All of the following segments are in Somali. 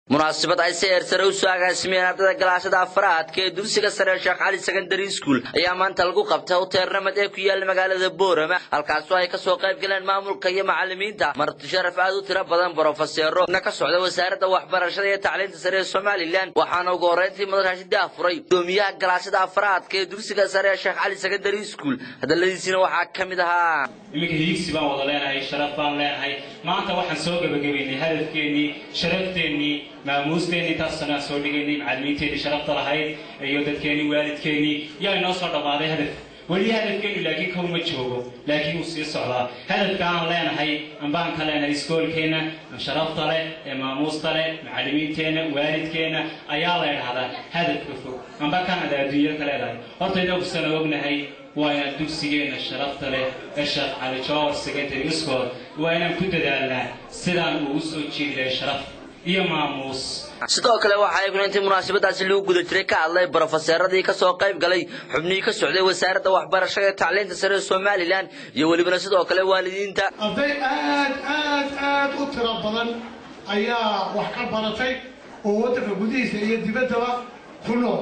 munaasabad ay si eersare usoo agaasimeen ardada galaashada afraadka ee dugsiga sare sheekh cali secondary school ayaa maanta lagu qabtay hotel ramad ee ku yaala magaalada boorama halkaasoo ay kasoo qayb galeen maamulka iyo macalimiinta marti sharaf aad u tiro badan brofeseero na ka socda wasaaradda waxbarashada iyo tacliinta sare ee somalilan waxaana ugu horreyntii madarashi daahfuray gudoomiyaha galaashada afraadka ee dugsiga sare ee sheekh cali secondary school hadaladiisina waxaa ka mid ahaa iminka hiigsi baan wada leenahay sharaf baan leenahay maanta waxaan soo gebagabaynay hadafkeennii sharafteenii maamuusteennii taasana soo dhigaynay macallimiinteennii sharafta lahayd iyo dadkeennii waalidkeennii yaa inoo soo dhammaaday hadaf weli hadafkeennu laakiin kow ma joogo laakiin wuu sii socdaa hadafka aan leenahay ambaan ka leenahay iskoolkeenna sharafta leh ee maamuusta leh macallimiinteenna waalidkeenna ayaa la idhahdaa hadafka fog amba kanada adduunya ka leedahay horta inakusana ognahay waa inaan dugsigeenna sharafta leh ee sheekh cali jowar secondary school waa inaan ku dadaalnaa sidaan ugu soo jeedi lahay sharaf iyo maamuus sidoo kale waxa ay kuna intii munaasabadaasi lagu guda jiray ka hadlay brofeseeradii kasoo qayb galay xubnihii ka socday wasaaradda waxbarashada ee tacliinta sare ee somalilan iyo welibana sidoo kale waalidiinta arday aad aad aad u tiro badan ayaa wax ka baratay oo waddanka gudihiisa iyo dibaddaba ku nool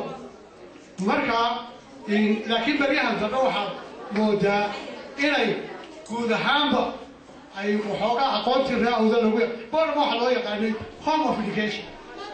marka laakiin baryahan dambe waxaad moodaa inay guud ahaanba ay waxoogaa aqoontii raacooda lagu borama waxaa loo yaqaanay home of education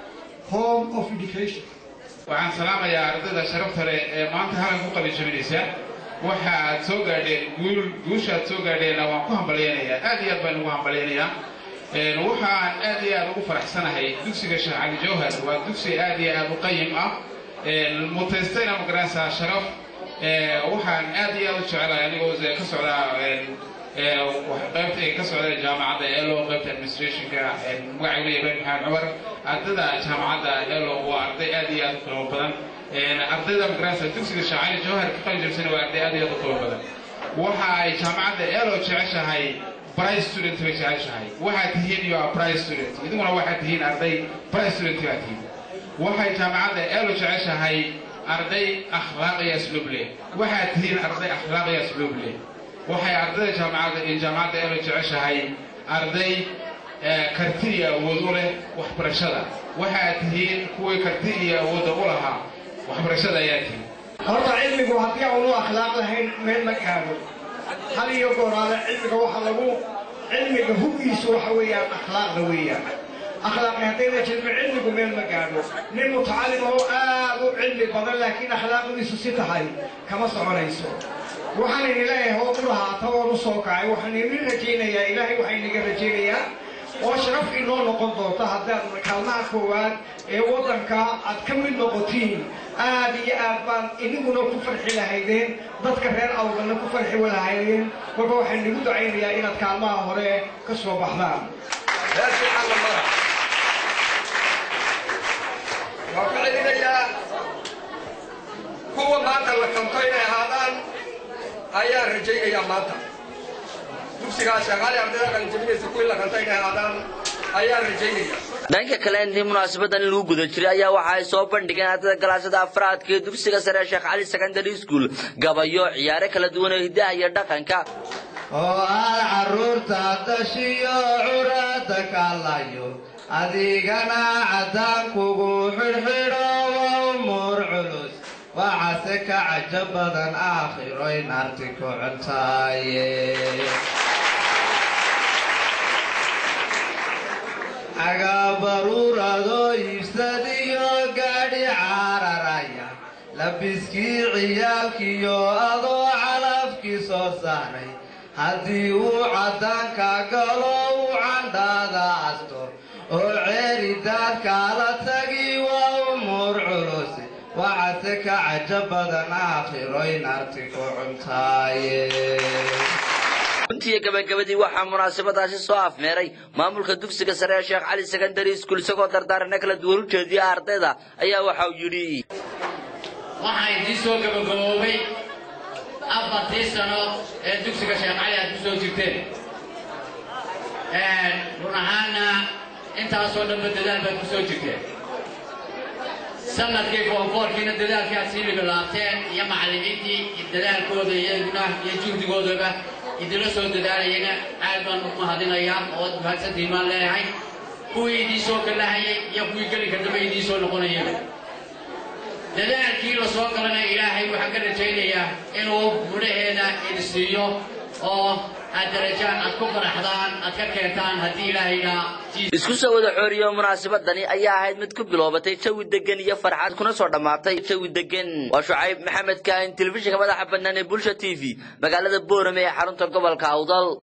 home of education waxaan salaamayaa ardayda sharafta leh ee maanta halan ku qalijabinaysa waxa aad soo gaadheen guul guusha aad soo gaadheenna waan ku hambalyaynayaa aad iyo aad baan ugu hambalyaynayaa waxaan aad iyo aad ugu faraxsanahay dugsiga sheekh cali jawhar waa dugsi aad iyo aad u qayim ah mutaystayna magaranaysaa sharaf waxaan aad iyo aad u jecelahay anigoo ka socdaa qaybta ka socda jaamacadda elo qaybta administrationka magacaygu ibrahim maxamed cumar ardayda jaamacadda elo waa arday aad iyo aad u qiimo badan ardayda magaranaysa dugsiga shaacali jawhar ka qalijabsana waa arday aad iyo aad u qiimo badan waxa ay jaamacadda elo jeceshahay bright student bay jeceshahay waxaad tihiin iyo bright student idiguna waxaad tihiin arday bright student baad tihiin waxay jaamacadda elo jeceshahay arday akhlaaq iyo asluub leh waxaad tihiin arday akhlaaq iyo asluub leh waxay ardayda jaamacadda iyo jaamacadda elo jeceshahay arday karti iyo awood u leh waxbarashada waxaad tihiin kuwii karti iyo awoodda u lahaa waxbarashada ayaa tihiin horta cilmigu haddii aanu akhlaaq lahayn meel ma gaadho hal iyo gooraale cilmiga waxa lagu cilmiga huggiisu waxa weeyaan akhlaaqda weeyaan akhlaaqi haddayna jirmin cilmigu meel ma gaadho nin mutacalim oo aad u cilmi badan laakiin akhlaaqdiisu si tahay kama soconayso waxaan idin leeyahay oo u lahaata oon u soo kacay waxaan idin rajaynayaa ilaahay waxaa inaga rajaynayaa oo sharaf inoo noqon doonta haddaad kaalmaha koowaad ee waddanka aad ka mid noqotiin aad iyo aad baan iniguna ku farxi lahaydeen dadka reer awdana ku farxi lahaydeen marka waxaan idigu ducaynayaa inaad kaalmaha hore ka soo baxdaan waan ka celinayaa kuwa maanta la kanto inay ahaadaan ayaan rajaynayaa maanta dugsigaa shaqaale ardayda qalinjabinaysa kuwii la kanto inay ahaadaan ayaan rajaynaya dhanka kale intii munaasabadan lagu guda jiray ayaa waxa ay soo bandhigeen ardada galaashada afraadka ee dugsiga sare sheekh cali secondary school gabayo ciyaare kala duwan oo hidaha iyo dhaqanka oo aad carruurta dashiyo curada kaalayo adigana caddaankugu xidhxidho waa umuur culus waxaase ka cajo badan aakhiro in arti ku cuntaaye cagaabaruuradoo iibsadiyo gaadhi caararaya labiskii ciyaalkiyo adoo calafkii soo saaray haddii uu caddaanka galo uu candhaada asto oo ceeri daadkaala tagi waa umuur culus waxaase ka cajo badan aakhiro in arti ku cuntaaye runtiiyo gabagabadii waxaa munaasabadaasi soo afmeeray maamulka dugsiga sare ee sheekh cali secondary school isagoo dardaarana kala duwan u jeediya ardayda ayaa waxa uu yidhi waxaa idiin soo gabagaboobay afartii sano ee dugsiga sheekh cali aad ku soo jirteen run ahaanna intaasoo dhanba dadaal baad ku soo jirteen sanadkii foonfoorkiina dadaalkii aad sii libilaabteen iyo macallimiintii dadaalkooda iyaguna iyo juhdigoodaba idinla soo dadaalayana aad baan u mahadinayaa oo mahadsantiin baan leeyahay kuwii idiin soo gallahayay iyo kuwii gelinka dambe idiin soo noqonayay dadaalkii la soo galana ilaahay waxaan ka rajaynayaa inuu mudhaheeda idin siiyo oo aad darajaan aad ku qanaxdaan aad ka keentaan haddii ilaahayna isku soo wada xooriyo munaasabadani ayaa ahayd mid ku biloobatay jawi degan iyo farxad kuna soo dhammaatay jawi degan waa shucayb maxamed kaahin telefishinka madaxa bannaan ee bulsha t v magaalada boorame ee xarunta gobolka awdal